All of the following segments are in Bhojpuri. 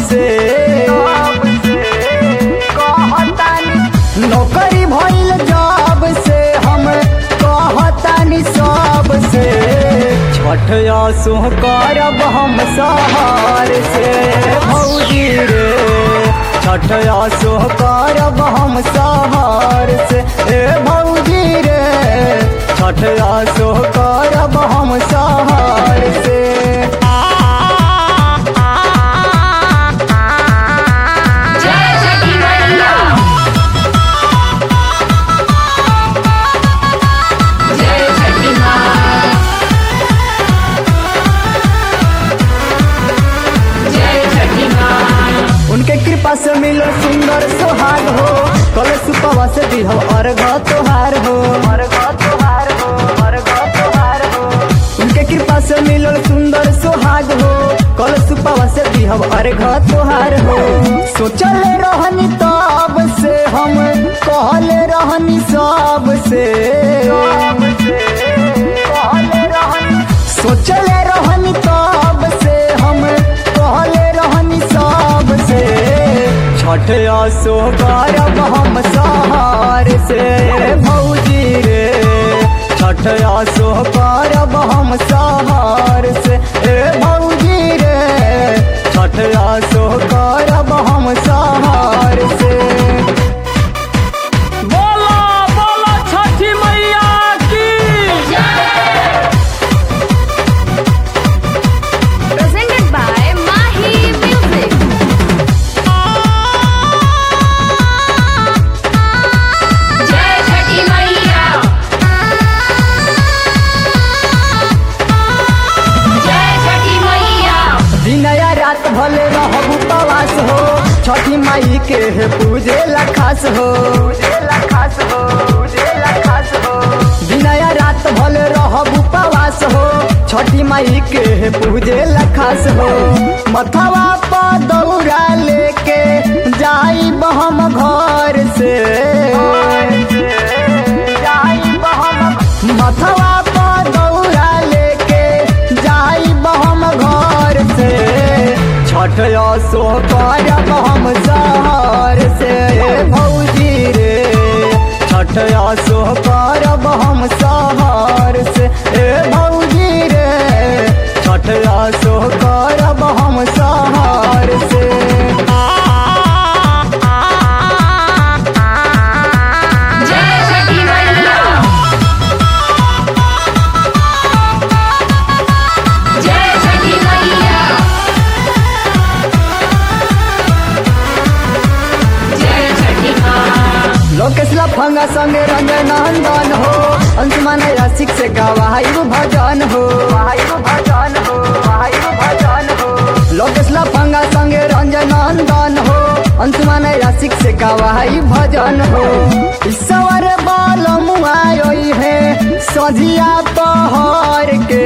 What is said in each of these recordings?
से नौकरी भइल जब से हम कहतानी सब से छठ आसो करब हम सहार से भौजी रे छठ आसो करब हम सहार से ए भौजी रे छठ आसो करब हम सहार से जय छठी मैया जय छठी माँ जय छठी माँ उनके कृपा से मिलो सुंदर सुहाग हो कल सुपवा से दिहो अर्घ तोहार हो अर्घ तोहार हो अर्घ तोहार हो उनके कृपा से मिलो सुंदर सुहाग हो कल सुपवा से दिहो अर्घ तोहार हो सोचल रहनी तब से हम कहले रहनी सब से कहले रहनी सोचले रहनी तब से हम कहले रहनी सब से छठ आसो करब हम सहार से भौजी रे छठ आसो करब हम सहार से ए भौजी रे छठ आसो करब हम सहार से बोला बोला छठी मैया की presented by Mahi Music. जय छठी मैया जय छठी मैया दिनया रात भले रहब उपवास हो छठी माई के है पूजे लखास हो पूजे लखास हो पूजे लखास हो दिनया रात भले रहब उपवास हो छठी माई के है पूजे लखास हो मथवा पर दौड़ा लेके जाई हम घर से जाई हम मथवा पर दौड़ा लेके जाई हम घर से छठ आसो करब हम सहर से भौजी रे छठ आसो करब हम सहर से ए भौजी रे छठ आसो करब हम सहर से जय छठी मैया जय छठी मैया जय छठी माँ लोकेश लफंगा संगे रंजन नंदन हो अंशुमान रसिक से गवाई भजन हो भजन हो भजन हो लोकेश लफंगा संगे रंजन नंदन हो अंशुमान रसिक से गवाई भजन हो ईश्वर बाल मुआई है सजिया पहर के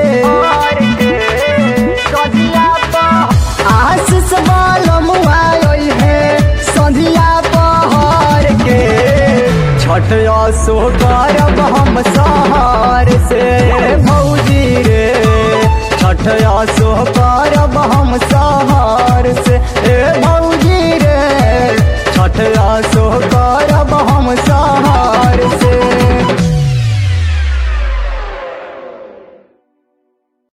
सजिया पहर आशीष बाल मुआई है सजिया पहर के छठ आसो करब हम सहार से भौजी रे छठ आसो करब हम सहार से ए भौजी रे छठ आसो करब